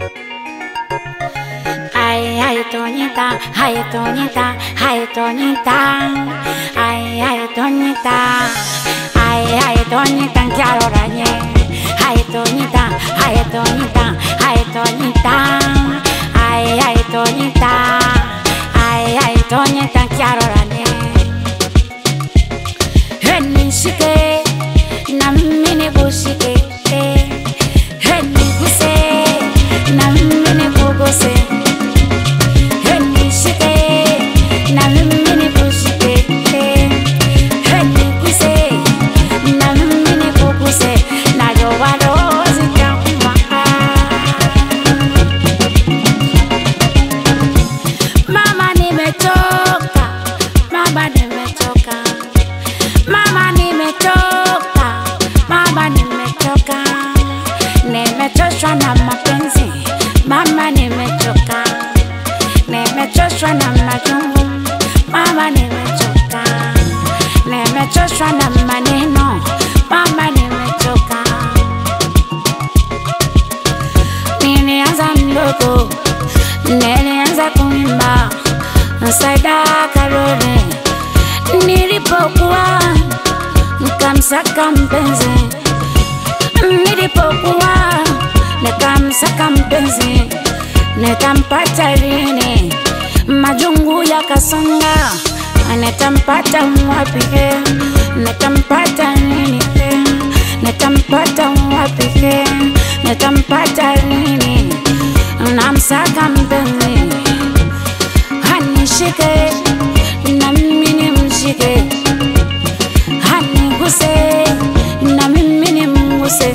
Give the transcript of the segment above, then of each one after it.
Ay, ay, Toñita, ay, Toñita, ay, Toñita, ay, ay, Toñita, ay, ay, Toñita, quiero rañe. Ay, Toñita, ay, Toñita, ay, Toñita, ay, ay, Toñita, ay, ay, Toñita, quiero rañe. Nishike na mimi nikushike, niguse na mimi nikuguse, nishike na mimi nikushike, niguse na mimi nikuguse, najua roho zitauma. Mama nimechoka, mama nimechoka, mama nimechoka, mama nimechoka, nimechoshwa na mapenzi, mama nimechoka, nimechoshwa na majungu, mama nimechoka, nimechoshwa na maneno, mama nimechoka. Nilianza mdogo, nilianza kuimba Saida Karole, nilipokuwa nikamsaka mpenzi, nilipokuwa nikamsaka mpenzi, nitampata lini? Majungu yakasonga, nitampata wapi? Nitampata lini? Nitampata wapi? Nitampata lini? Namsaka mpenzi hanishike na mimi nimshike, haniguse na mimi nimguse.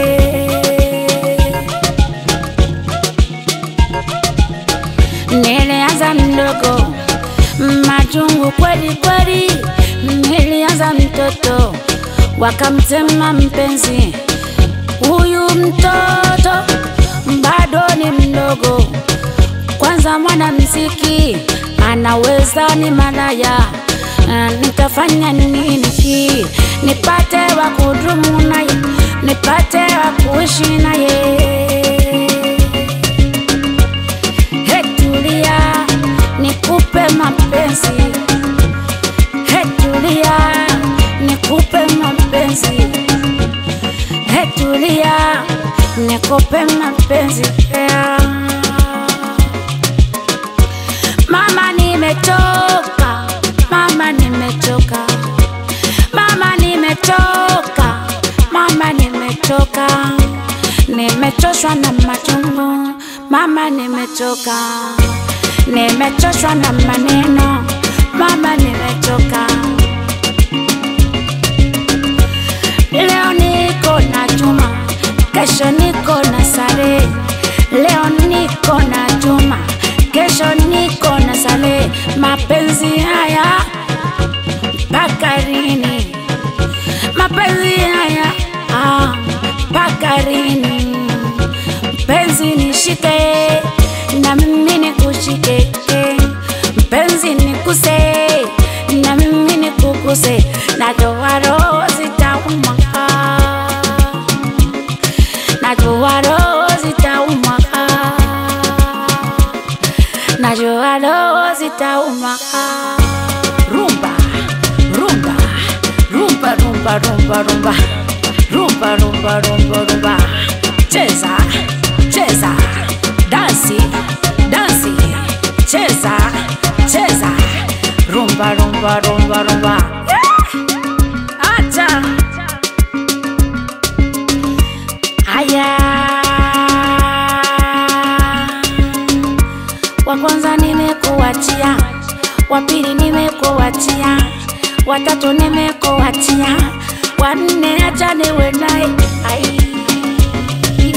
Nilianza mdogo, majungu kweli kweli, nilianza mtoto, wakamtema mpenzi. Huyu mtoto bado ni mdogo, kwanza mwanamziki anaweza ni malaya. Ah, Nitafanya nini hii nipate wa kudumu naye, nipate wa kuishi naye? He, tulia nikupe mapenzi, he, tulia nikupe mapenzi, he, tulia nikupe mapenzi yeah. Mama nimechoka, mama nimechoka, mama nimechoka, mama nimechoka, nimechoshwa na machungu, mama nimechoka, nimechoshwa na maneno, mama nimechoka. Leo niko na Juma, kesho niko na Sare. Leo niko na Juma, kesho niko na Sale. Mapenzi haya mpaka lini? Mapenzi haya ah, mpaka lini? Mpenzi nishike na mimi nikushike, mpenzi nikuse na mimi nikuguse, najua roho zitauma, najua roho zitauma, najua roho zitauma. Rumba, rumba, rumba, rumba, rumba, rumba, rumba, rumba, rumba, rumba, cheza, cheza, dansi, dansi, cheza, cheza, rumba, rumba, rumba, rumba. Yeah! Acha. Haya, wa kwanza nimekuachia, wa pili nimekuachia, watatu nimekuachia, wa nne acha niwe naye. Ai.